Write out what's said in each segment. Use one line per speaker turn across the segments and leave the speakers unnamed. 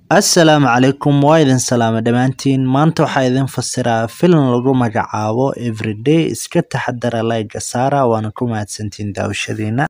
Assalaamu calaykum waa idin salaamay dhammaantiin maanta waxaa idin fasiraa filim lagu magacaabo Everyday iska taxadara like saara waana ku mahadsantiin daawashadiina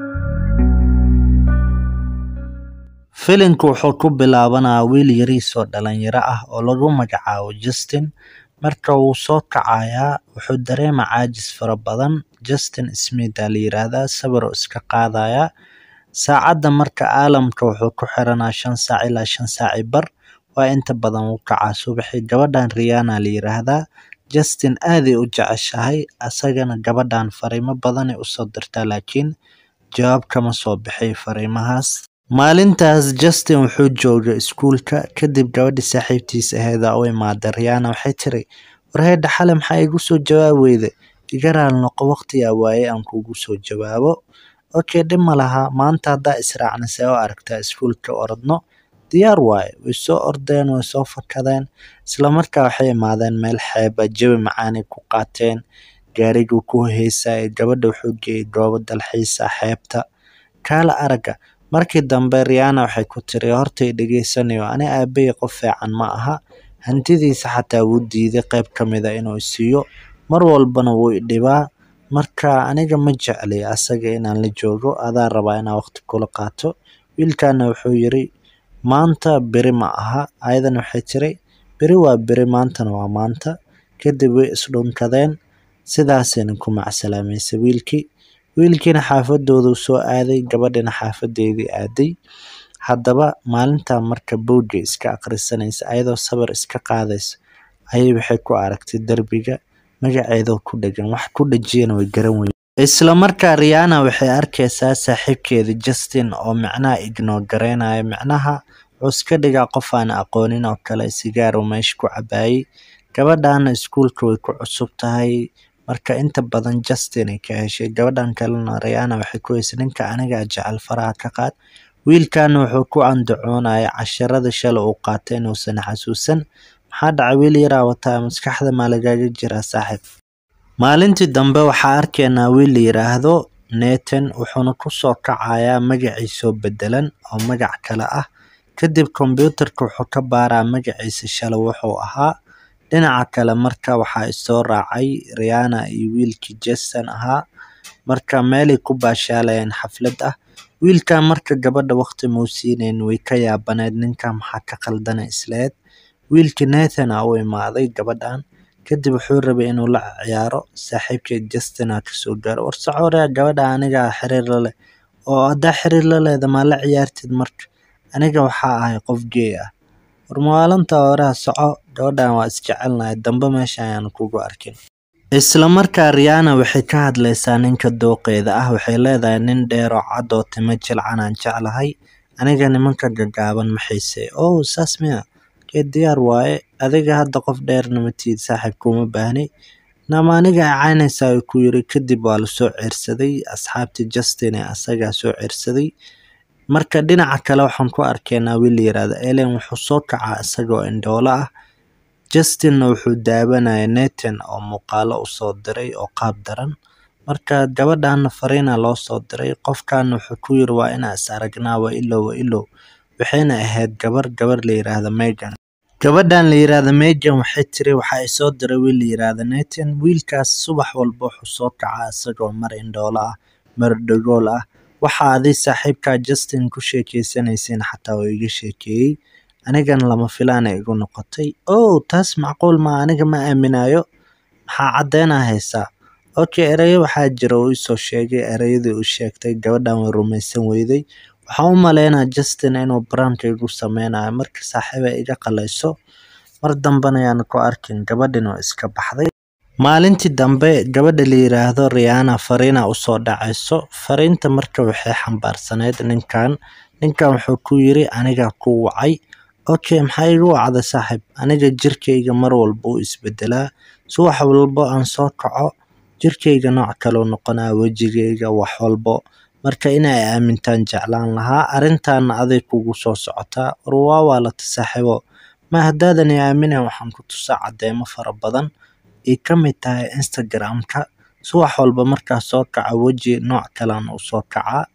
Filimku wuxuu ku bilaabanayaa wiil yariis oo dhalinyaro ah oo lagu magacaabo Justin marka uu soo kacayaa wuxuu dareemaa caajis fara badan Justin Smith aa la yiraahdaa sawir uu iska qaadayaa saacadda marka caalamka wuxuu ku xiranaa shan saac ilaa shan saac iyo bar waa inta badan uu kacaa subaxii gabadhan Rihanna la yiraahdaa Justin aad ay u jeceshahay asagana gabadhan fariimo badan ay usoo dirtaa laakiin jawaab kama soo bixi fariimahaas maalintaas Justin wuxuu joogay iskuulka kadib gabadhi saaxiibtiis ahayd aa u imaaday Rihanna waxay tiri war heedha xale maxaa igu soo jawaabi weyday iga raali noqo waqtigaa waaye aan kugu soo jawaabo okay dhib ma laha maanta haddaa israacna see u aragtaa iskuulka orodno diyaar waaye way soo ordeen way soo fakadeen isla markaa waxay imaadeen meel xeeb ah jawi macaanay ku qaateen gaariguu ku heesayay gabadha wuxuu geeyey goobo dalxiis ah xeebta kaala aragga markii dambe Rihanna waxay ku tiri horta i dhageysanayo ani aabbahay qof fiican ma aha hantidiisa xataa wuu diiday qayb ka mid a inuu i siiyo mar walbana wuu i dhibaa marka aniga ma jecli asaga inaan la joogo adaa rabaa inaan waqti kula qaato wiilkana wuxuu yiri maanta beri ma aha ayadana waxay tiri beri waa beri maantana waa maanta kadib way isdhunkadeen sidaasayna ku macsalaamaysay wiilkii wiilkiina xaafadooduu soo aaday gabadhina xaafadeedii aaday haddaba maalintaa marka buugga iska akhrisanaysa ayadoo sawir iska qaadaysa ayay waxay ku aragtay derbiga magaceedoo ku dhagan wax ku dhajiyana way garan weyday isla markaa Rihanna waxay arkaysaa saaxiibkeeda Justin oo macnaha ignore gareynaya macnaha wuxuu iska dhigaa qof aan aqoonin oo kale sigaar uu meesha ku cabaayay gabadhana iskuulka way ku cusub tahay marka inta badan Justin ay ka heshay gabadhan kalena Rihanna waxay ku heysay ninka aniga jecel faraha ka qaad wiilkana wuxuu ku andacoonaya casharada shalay uu qaatay inuusan xasuusan maxaa dhacay wiil yaraa wataa maskaxda maa lagaaga jiraa saaxiib maalintii dambe waxaa arkaynaa wiil la yiraahdo Nathan wuxuuna ku soo kacayaa magaciisoo bedelan oo magac kale ah kadib kombiyuutarka wuxuu ka baaraa magaciisa shalay wuxuu ahaa dhinaca kale marka waxaa isoo raacay Rihanna iyo wiilkii Jason ahaa marka meelay ku baashaalayeen xaflad ah wiilkan marka gabadha waqti muu siinayn way ka yaabaneed ninka maxaa ka qaldan isleed wiilkii Nathan aa u imaaday gabadhan kadib wuxuu rabay inuu la ciyaaro saaxiibkeed Justin aa kasoo gaaro war socorea gabadha aniga xiriir la leh oo haddaa xiriir la leeda maa la ciyaartid marka aniga waxaa ahay qof gay ah war maalinta horeha soco gabadhan waa isjecelnahay dambe meesha ayaan kugu arkin isla markaa Rihanna waxay ka hadlaysaa ninka dooqeeda ah waxay leedahay nin dheer oo cad oo timo jilcan aan jeclahay aniga nimanka gaggaaban ma xiisay oh saas miya kee diyaar waaye adiga hadda qof dheerna ma tihid saaxiib kuma baahni nama aniga caynaysaa uu ku yiri kadib waa lasoo ceersaday asxaabtii Justin ee asagaa soo ceersaday marka dhinaca kale waxaan ku arkaynaa wiil la yiraahdo Ellen wuxuu soo kacaa isagoo indhoolo ah Justinna wuxuu daawanaya Nathan oo muuqaalo u soo diray oo qaab daran marka gabadhana fariina loo soo diray qofkan wuxuu ku yiri waa inaan is aragnaa waa ilow waa ilow waxayna ahayd gabar gabar la yiraahdo Megan gabadhan la yiraahdo Megan waxay tiri waxaa i soo diray wiil la yiraahdo Nathan wiilkaas subax walba wuxuu soo kacaa isagoo mar indhoolo ah mar dhagool ah waxa adi saaxiibkaa Justin ku sheekeysanaysiin xataa waa iga sheekeeyey anigana lama filaan ay igu noqotay oh taas macquul ma aniga ma aaminayo maxaa caddeynaa haysaa okay erayo waxaa jira uu isoo sheegay erayadii uu sheegtay gabadhan way rumaysan weyday waxaan u maleynaa Justin inuu branka igu sameynayo marka saaxiiba iga qalayso mar dambena ayaan ku arkin gabadhina waa iska baxday maalintii dambe gabadha la yiraahdo Rihanna fariina usoo dhacayso fariinta marka waxay xambaarsaneyd ninkan ninkan wuxuu ku yiri aniga ku wacay okay maxaa igu wacday saaxiib aniga jirkayga mar walba uu isbedelaa subax walbo aan soo kaco jirkayga nooc kaloo noqonaa wejigayga wax walbo marka inay aamintaan jeclaan lahaa arrintaana aday kugu soo socotaa war waa waalata saaxiibo ma haddaadan i aaminen waxaan ku tusaa cadeymo fara badan ay ka mid tahay Instagram-ka subax walba markaa soo kaco weji nooc kalaan u soo kacaa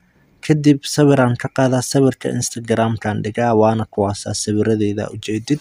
kadib sawiraan ka qaadaa sawirka instagramkan dhigaa waana kuwaasaa sawiradeyda ujeedid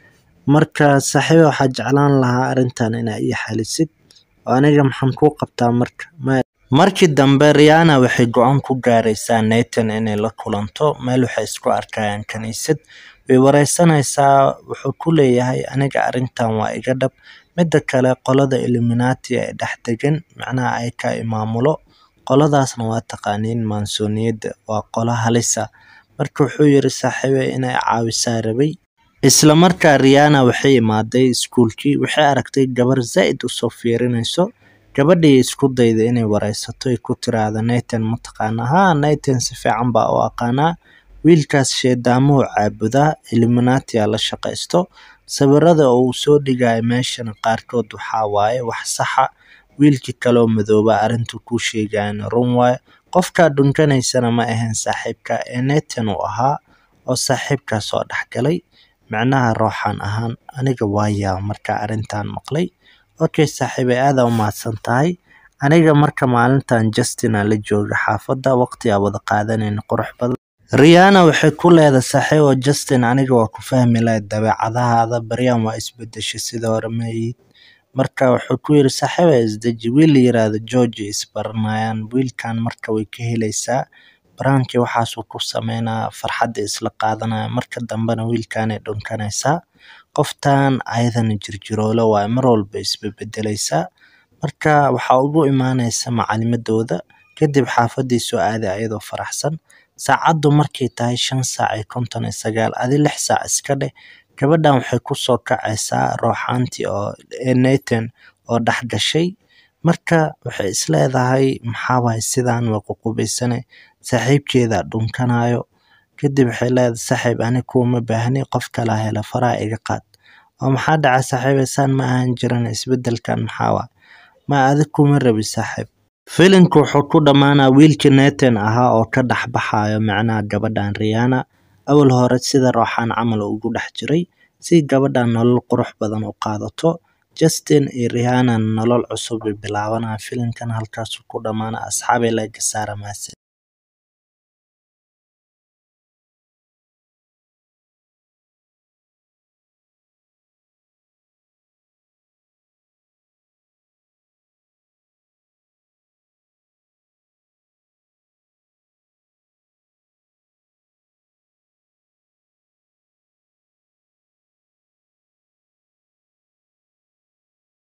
marka saaxiibe waxaa jeclaan lahaa arrintan inaa ii xalisid oo aniga maxaan kuu qabtaa marka markii dambe riana waxay go-aan ku gaaraysaa nathan inay la kulanto meel waxay isku arkayaan kaniisad way wareysanaysaa wuxuu ku leeyahay aniga arrintan waa iga dhab midda kale qolada illuminati ee dhex degan macnaha ay ka imaamulo qoladaasna waa taqaaniin maansooniyadda waa qolo halisa marka wuxuu yiri saaxiibe inay caawisaa rabay isla markaa riana waxay imaaday iskuulkii waxay aragtay gabar zaa'id usoo fiirinayso gabadhii isku dayda inay wareysato ay ku tiraahdo nathan mataqaana haa nathan si fiican baa u aqaanaa wiilkaas sheedaamuhu caabudaa illuminati a la shaqaysto sawirada uu soo dhigayo meeshana qaarkood waxaa waaye wax saxa wiilkii kaloo madooba arrintu kuu sheegayana run waaye qofkaa dhunkanaysana ma ahayn saaxiibka ee nathan uu ahaa oo saaxiibkaa soo dhexgalay macnaha rooxaan ahaan aniga waayaa markaa arrintan maqlay okay saaxiibe aada u mahadsan tahay aniga marka maalintan justina la jooga xaafadda waqti aa wada qaadanayna qurux badan riana waxay ku leedahay saaxiibo justin aniga waa ku fahmi lahay dabeecadahaada baryan waa isbedeshay sida hore maayid marka wuxuu ku yiri saaxiiba isdeji wiil la yiraahdo georgi isbaranayaan wiilkan marka way ka helaysaa baraankii waxaasuu ku sameynaa farxadda isla qaadanaya marka dambena wiilkanay dhunkanaysaa qoftan ayadana jirjiroolo waaye mar walba isbebedelaysaa marka waxaa ugu imaanaysa macalimadooda kadib xaafadii soo aaday ayadoo faraxsan saacaddu markay tahay shan saac iyo konton iyo sagaal adi lix saac iska dheh gabadhan waxay kusoo kacaysaa rooxaantii oo nathan oo dhex gashay marka waxay isleedahay maxaa waaye sidaan waa ququbaysane saaxiibkeeda dhunkanayo kadib waxay leedahay saaxiib ani kuuma baahni qof kala hela faraha iga qaad oo maxaa dhaca saaxiibe saan ma ahan jiran isbedelkan maxaa waa ma adig kuma rabi saaxiib filimka wuxuu ku dhammaanaa wiilkii nathan ahaa oo ka dhex baxayo macnaha gabadhan riana awal hore sida rooxaan camal ugu dhex jiray si gabadhan nolol qurux badan u qaadato justin iyo rihanna nolol cusub ay bilaabanayaan filimkan halkaasuu ku dhammaana asxaabay laga saara maase